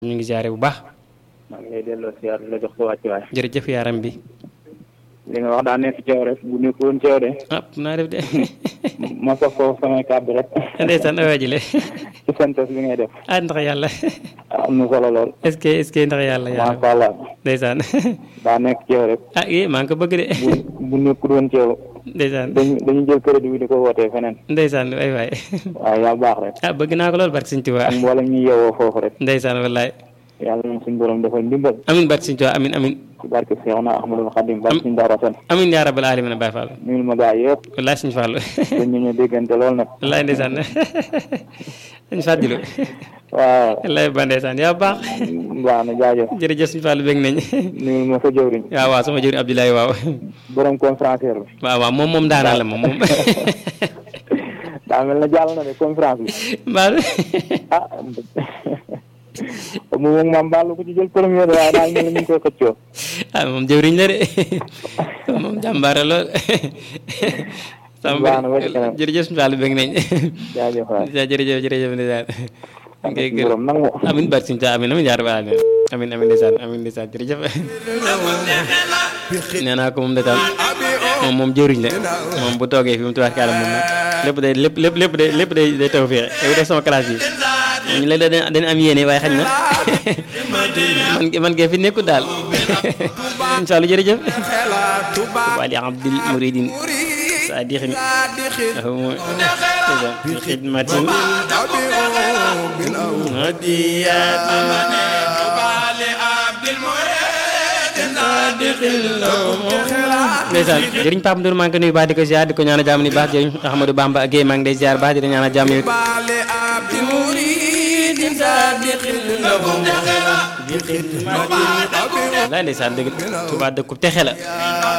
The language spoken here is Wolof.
ñu ngi ziare bu baax maa ngi lay delloo siyaar di la jox sa wàccuwaay jërëjëf yaaram bi li nga wax daa nekk ci yow rek bu nekkoon ci yow de ah naa def de ma sof foofu samay kàddu rek ndeysaan awaa jile ci santas bi ngay def ah ndax yàlla am na solo lool est-ce que est-ce que ndax yàlla yaaram macha allah ndeysaan daa nekk ci yow rek ah eh maa ngi ko bëgg de bu bu nekkul woon ci yow ndeysaan dañu dañu jël crédit bi di ko wootee feneen ndeysaan ay waay waaw yaa baax rek ah bëgg naa ko lool barke Sëñ Tuubaa ak mboolem ñi yeewoo foofu rek ndeysaan wallaay yàlla na suñu borom defal ndimbal amin barke Sëñ Tuubaa amin amin ci barke Seexuna Ahmadul Xadim barke suñu daara sen amin yaa rabbal alamin Baay Fall nuyul ma gaa yëpp wallaay Sëñ Fallu dañ ñu ñu déggante lool nag wallaay ndeysaan Sëñ Fadilu waaw wallaay ba ndeysaan yaa baax baax na jaajëf jërëjëf Sëñ Fallu bég nañ nuyul ma sa jëwriñ waaw waaw sama jëriñ Abdoulaye waaw borom conférencier bi waaw waaw moom moom daanaa la moom moom daa mel na jàll na de conférence bi mbaa ah mu moom maam Balla ko ci jël premier de waaye daal mel na ñu ngi koy xëccoo ah moom jëwriñ la de moom jàmbaare lool sama Baax na ba ci kanam. jërëjëf Sëñ Fallu bég nañ jaajëf waay jërëjëf jërëjëf ndeysaan ngay gërëm borom nangu amin barke Sëñ Tuubaa amin amin yaa rabbal alamin amin amin ndeysaan amin ndeysaan jërëjëf nee naa ko moom ndeysaan moom moom jëriñ la moom bu toogee fi mu tubaab kàlla moom nag lépp day lépp lépp lépp day lépp day day taw fii yow def sama classe yi ñu la dañ dañ am yéene waaye xañ na man man kay fi nekkul daal incha allah jërëjëf wali abdil muridin sadixin ahum bi xidmatin ndeysaan jëriñ Pape Ndour maa ngi ko nuyu baax di ko ziar di ko ñaanal jàmm ni baax jëriñ Ahmadou Bamba Guèye maa ngi lay ziar baax di la ñaanal jàmm yow laay ndeysaan dëgg Tuubaa dëkku texe la